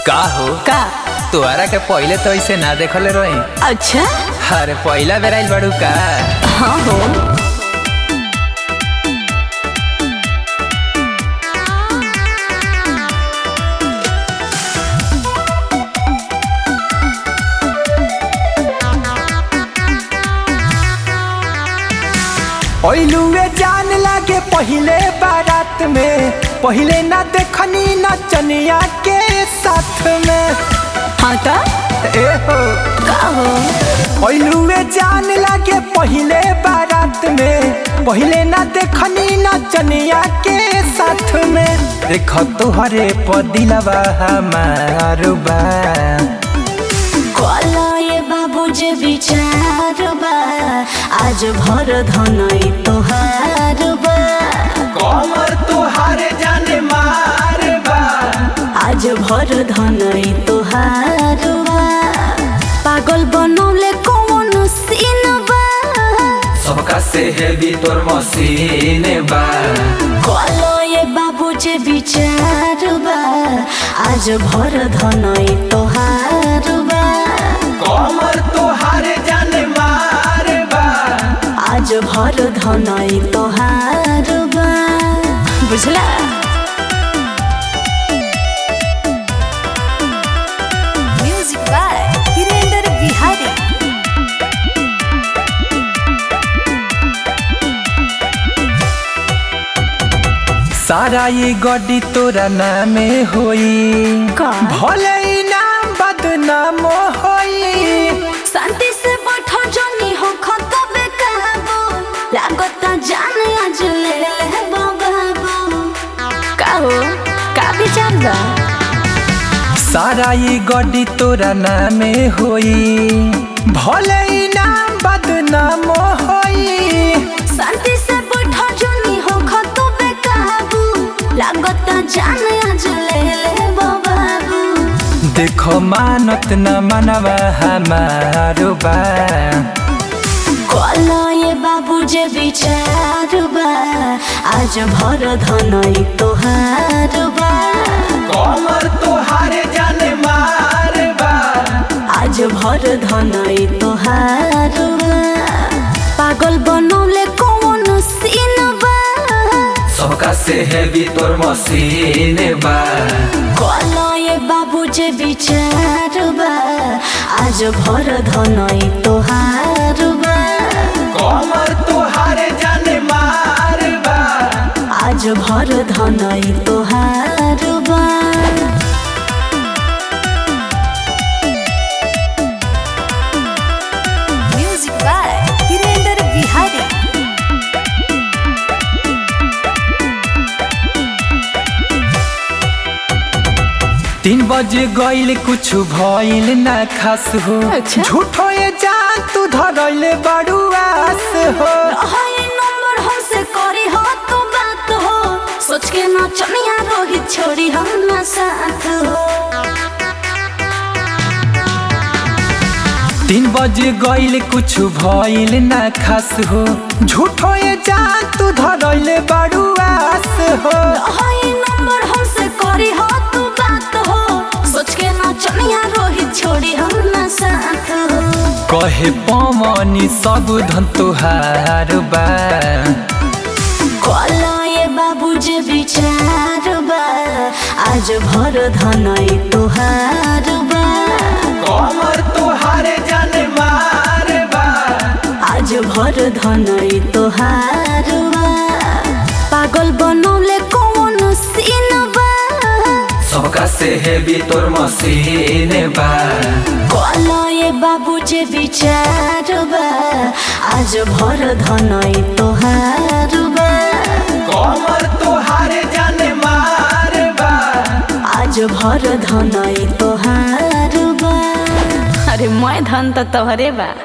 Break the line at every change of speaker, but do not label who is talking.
का हो
का
तोहरा के पहिले तो ऐसे ना देखले रही
अच्छा
अरे पहिला बेर आइल बाड़ू का
हाँ हो
ओइलुए जान लागे पहिले बारात में पहिले ना देखनी नचनिया के साथ में
हाँ का
ए हो
का हो
ओइलुए जान लागे पहिले बारात में पहिले ना देखनी नचनिया के साथ में देख तुहरे पदिलवा हमार बा
कला ये बाबू जे विचार बा आज भर धनई तोहार बा
कमर तुहारे जाने मार बा
आज भर धनई तोहार बा पागल बनौले कौन सीन बा
सबका से हेवी तोर मशीन बा
कला ये बाबू जे विचार बा आज भर धनई तोहार बा
कमर तुहारे जाने मार बा
आज भर धनई तोहार बा बुझला म्यूजिक बाय वीरेंद्र बिहारी
सारा ये गड्डी तोरा नामे होई
का?
भले ही नाम बदनाम होई
शांति से बैठो जनी हो खतबे कहबो लागता जान आज ले ले बाबू का हो का विचार बा
सारा ये गड्डी तोरा नामे होई भले ही नाम बदनाम होई
शांति से बैठो जनी हो खतबे कहबो लागता जान आज ले ले बाबू
देखो मानत न मनवा हमारो बा
कला ये बाबू जे विचार बा आज भर धनई तोहार बा
कमर तुहारे जाने मार बा
आज भर धनई तोहार बा पागल बनौले कौन सीन बा
सबका से हेवी तोर मशीन बा
कला ये बाबू जे विचार बा आज भर धनई तोहार बा
कमर तुहारे जाने मार बा
आज भर धनई तोहार बा म्यूजिक बाय वीरेंद्र बिहारी
तीन बजे गईल कुछ भइल ना खास हो
अच्छा।
झूठो ये जान तू धरले बड़ू आस हो
हाय नंबर हमसे करी हो तो बात हो सोच के ना चनिया रोहित छोड़ी हम ना साथ हो
तीन बजे गईल कुछ भइल ना खास हो झूठो ये जान तू धरले बड़ू आस हो
हाय नंबर हमसे करी हो तो बात हो सोच के ना चनिया रोहित छोड़ी हम ना साथ हो
कहे पवनी सब धन तुहार बा
कला ये बाबू जे विचार बा आज भर धनई तोहार बा
कमर तुहारे जाने मार बा
आज भर धनई तोहार बा पागल बनौले कौन सीन बा
सबका से हेवी तोर मशीन बा
कला ये बाबू जे विचार बा आज भर धनई तोहार बा
कमर तुहारे जाने मार बा
आज भर धनई तोहार बा अरे मैं धन तो तोहरे बा